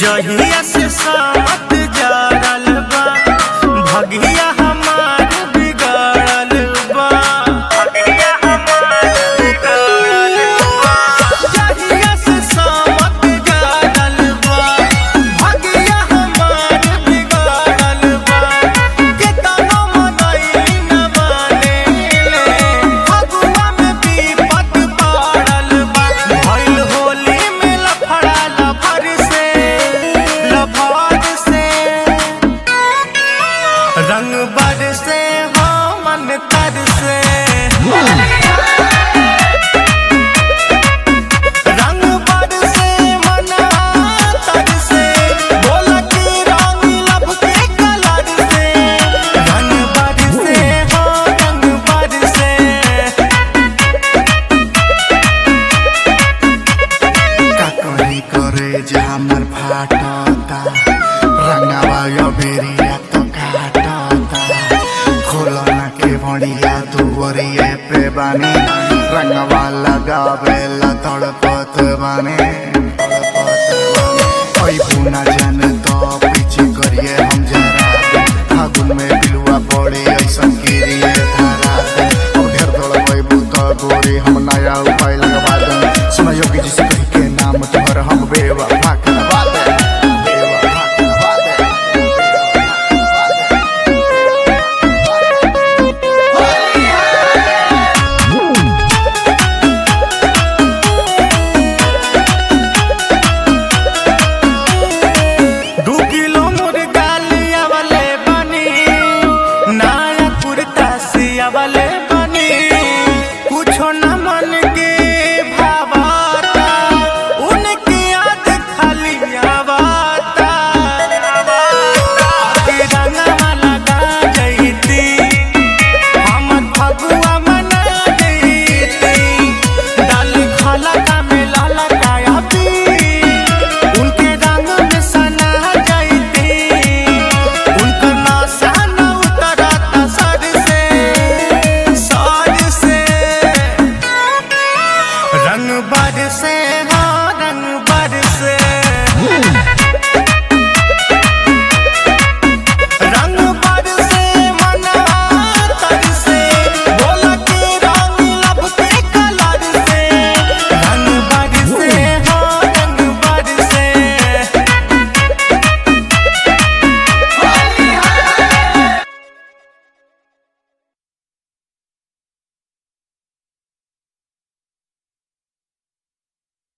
जहिया से सामत जारल बा भगिया हमार बिगड़ल बा भगिया हमार बिगड़ल बा जहिया से सामत जारल बा भगिया हमार बिगड़ल बा केतनो मनई न माने ले फगुआ में विपत पड़ल बा भइल होली में लफड़ा लफड़ से लफड़ से रंग बड़ से हो मन तर से रंग बड़ से मन तर से बोला कि रंग लब के कलर से रंग बड़ से हो रंग बड़ से का करी करे जे हमर फाटता रंगावा यो बेरिया तो काटता खोलो ना के भड़िया तू वरिए पे बानी रंगवा लगावे ला तड़पत बानी ओई बुना जान तो पीछे करिए हम जरा फागुन में बिलुआ पड़े ऐसन गिरिए धारा अब ढेर तोड़ पैबू तो गोरी हम नया उपाय लगवा दे सुना योगी जी से कही के नाम तुम्हारा हम बेवा भाग नवा दे बेवा भाग नवा दे बेवा भाग नवा दे दू किलो मुर्गा लिया वाले बनी नया कुर्ता सिया वाले